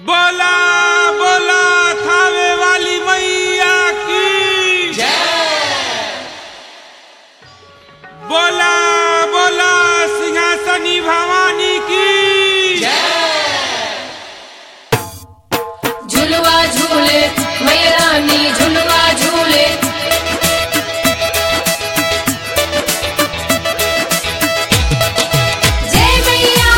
बोला बोला थावे वाली मैया की बोला बोला सिंहासनी भवानी की झुलवा झूले मैया रानी झुलवा झूले जय मैया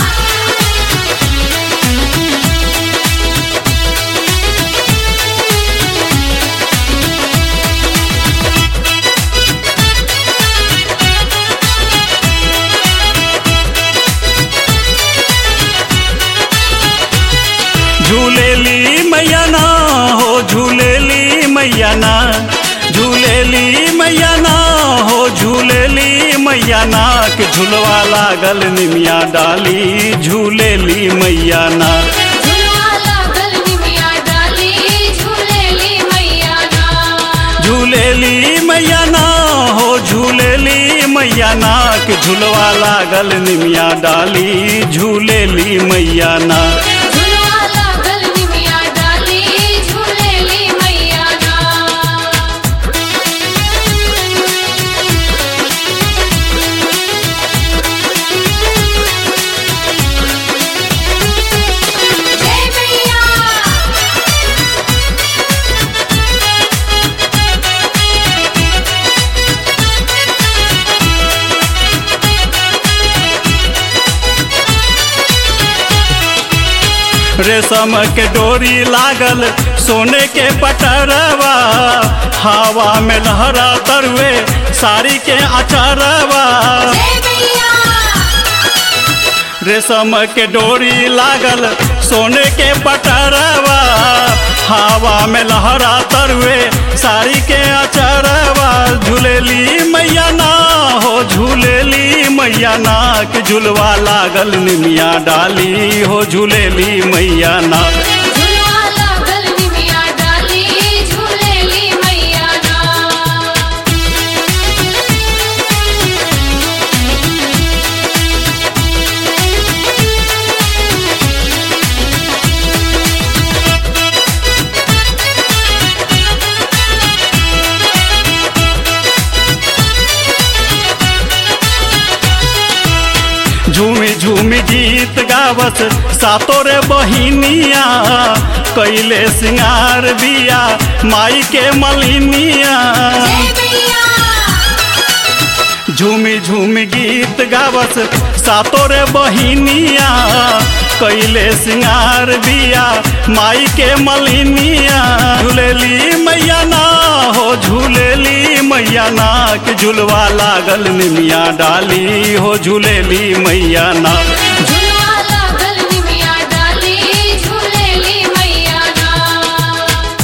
झूलेली मैया ना हो झूलेली मैया ना झूलेली मैया ना हो झूलेली मैया ना के झुलवा लागल निमिया डाली झूलेली मैया ना झुलवा लागल निमिया डाली झूलेली मैया ना झूलेली मैया ना हो झूलेली मैया ना के झुलवा लागल निमिया डाली झूलेली मैया ना झुलवा लागल निमिया डाली झूलेली मैया ना जय मैया रेशम के डोरी लागल सोने के पटरवा हवा में लहरा तरवे साड़ी के अचरवा जय मैया रेशम के डोरी लागल सोने के पटरवा हवा में लहरा तरवे साड़ी के अचरवा झूलेली मैया ना हो झूलेली मैया ना के झुलवा लागल निमिया डाली हो झूलेली मैया ना झुलवा लागल निमिया डाली झूलेली मैया ना झूमी झूमी गीत गावत सातो रे बहिनिया कैले सिंगार बिया माई के मलिनिया जय मैया झूमी झूमी गीत गावत सातो रे बहिनिया कैले सिंगार बिया माई के मलिनिया झूलेली मैया ना हो झूलेली मैया ना के झुलवा लागल निमिया डाली हो झूलेली मैया ना झुलवा लागल निमिया डाली झूलेली मैया ना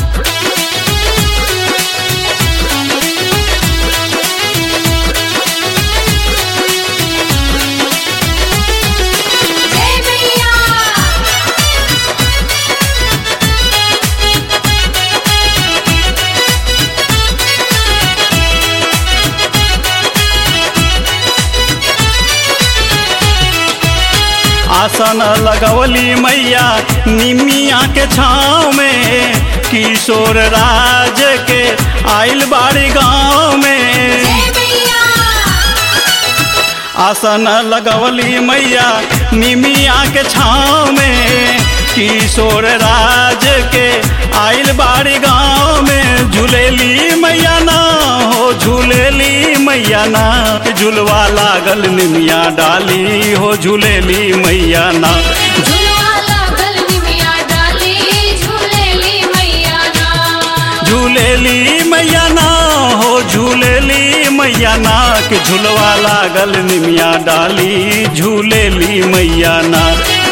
जय मैया आसन लगवली मैया निमिया के छाँव में किशोर राज के आइल बाड़ी गाँव में जय मैया आसन लगवली मैया निमिया के छाँव में किशोर राज के आइल बाड़ी गाँव में झूलेली मैया ना हो झूलेली मैया ना झुलवा लागल निमिया डाली हो झूलेली मैया ना झुलवा लागल निमिया डाली झूलेली मैया ना झूलेली मैया ना हो झूलेली मैया ना के झुलवा लागल निमिया डाली झूलेली मैया ना